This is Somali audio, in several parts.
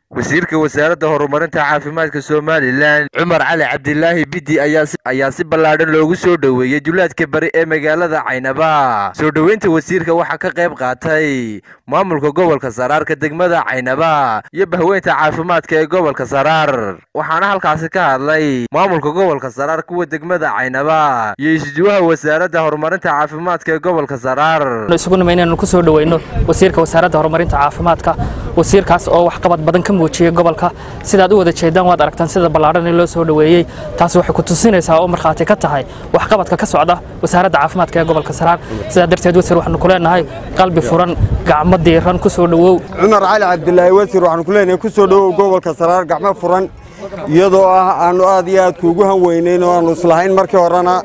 wasiirka wasaaradda horumarinta caafimaadka somalilan cumar cali cabdilaahi bidi ayaa si ballaadhan loogu soo dhoweeyey duleedka bari ee magaalada caynaba soo dhoweynta wasiirka waxaa ka qayb qaatay maamulka gobolka saraarka degmada caynaba iyo bahweynta caafimaadka ee gobolka saraar waxaana halkaasi ka hadlay maamulka gobolka saraar kuwa degmada caynaba iyo isduwaha wasaaradda horumarinta caafimaadka ee gobolka saraar isugu nima inaanu ku soo dhoweyno wasiirka wasaaradda horumarinta caafimaadka wasiirkaas oo waxqabad badan ka muujiyey gobolka sidaad u wada jeedaan waad aragtaan sida ballaadhan in loo soo dhoweeyey taasi waxay ku tusinaysaa oo markhaati ka tahay waxqabadka ka socda wasaaradda caafimaadka ee gobolka saraar sidaa darteed wasiir waxaanu ku leenahay qalbi furan gacmo diiran ku soo dhowow cumar cali cabdilaahi wasiir waxaanu ku leenahay ku soo dhowow gobolka saraar gacmo furan iyadoo ah aanu aad iyo aad kuugu hanweynayn oo aanu islahayn markii horena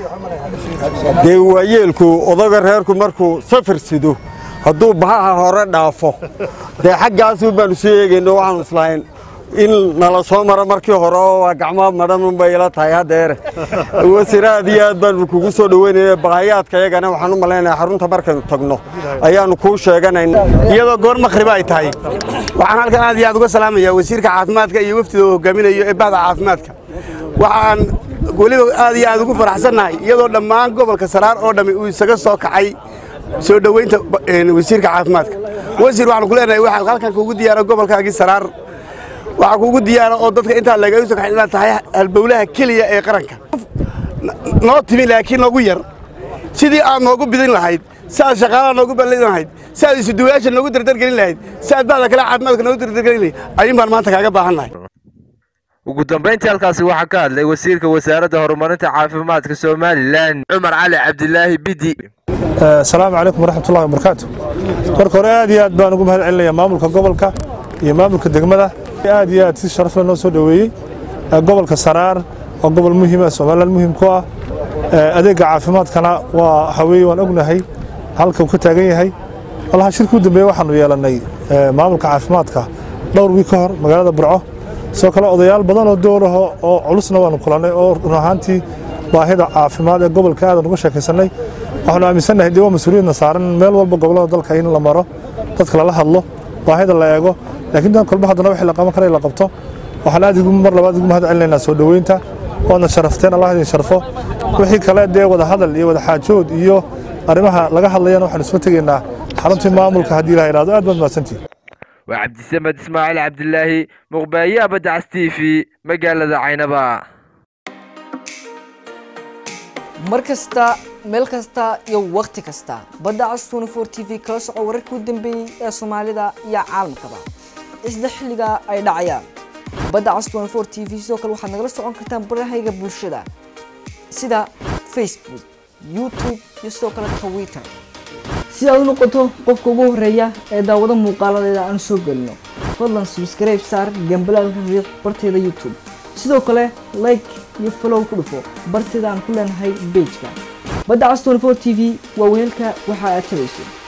dee waayeelku odaga reerku markuu safar sido hadduu bahaha hore dhaafo dee xaggaasu baanu soo eegayno waxaanu islahayn in nala soo maro markii hore oo waa gacmo madhanunbay ila tahay haddeere wasiir aad iyo aad baanu kugu soo dhoweynayna baqayaadka iyagana waxaan u malaynayaa xarunta markaynu tagno ayaannu kuu sheeganayna iyadoo goor makhriba ay tahay waxaan halkan aad iyo aad uga salaamayaa wasiirka caafimaadka iyo wafdida uu hogaaminayo ee bahda caafimaadka waxaan weliba aad iyo aad ugu faraxsannahay iyadoo dhammaan gobolka saraar oo dhammi uu isaga soo kacay soo dhoweynta wasiirka caafimaadka wasiir waxaanu ku leenahay waxaa halkan kuugu diyaara gobolkaagii saraar waxaa kuugu diyaara oo dadka intaa laga soo kaxay inaad tahay halbowlaha keliya ee qaranka noo timi laakiin noogu yar sidii aad noogu bidin lahayd si aad shaqaalaha noogu ballin lahayd si aad isuduwayaasha noogu dardargelin lahayd si aad bahda kale caafimaadka noogu dardargelin lahayd ayuun baan maanta kaaga baahannahay ugu dambayntii halkaasi waxaa ka hadlay wasiirka wasaaradda horumarinta caafimaadka somalilan cumar cali cabdilaahi bidi asalaamu calaykum waraxmatullahi wabarakaatu marka hore aad iyo aad baan ugu mahad celinayaa maamulka gobolka iyo maamulka degmada aad iyo aad si sharafle noo soo dhoweeyey gobolka saraar waa gobol muhiima somalilan muhiim ku ah adeegga caafimaadkana waa haweeye waan ognahay halka uu ka taagan yahay walaha shirka u dambeeye waxaanu yeelannay maamulka caafimaadka dhowr wiig ka hor magaalada burco sidoo kale odayaal badan oo dowlaho oo culusna waanu kulannay oo run ahaantii baahida caafimaad ee gobolka aadan uga sheekaysannay waxaanu aaminsannahay dee waa mas-uuliyadna saaran meel walba gobollada dalka in la maro dadka lala hadlo baahida la eego laakiin dan kolba haddana wixii la qaban kara in la qabto waxaan aad igu mar labaad igu mahad celinaynaa soo dhoweynta waadna sharafteen allah idin sharfo wixii kale dee wada hadal iyo wada xaajood iyo arrimaha laga hadlayana waxaanu soo tegaynaa xaruntii maamulka haddii ilaha idhahdo aad baad mahadsantihin waa cabdisamed ismaaciil cabdilaahi muqbaaye abadacas t v magaalada caynaba mar kasta meel kasta iyo wakhti kasta badda cas twenty four t v kala soco wararkii u dambeeyey ee soomaalida iyo caalamkaba isla xilliga ay dhacayaan badda cas twenty four t v sidoo kale waxaad nagala socon kartaan barahayga bulshada sida facebook youtube iyo sidoo kale twitter si aad u noqoto qofka ugu horeeya ee daawado muuqaaladeeda aan soo gelino fadlan subscribe saar gambalaalka riiq barteeda youtube sidoo kale like iyo follow ku dhufo barteeda aan ku leenahay bejka badda cas twenty four t v waa weelka waxa aad tabayso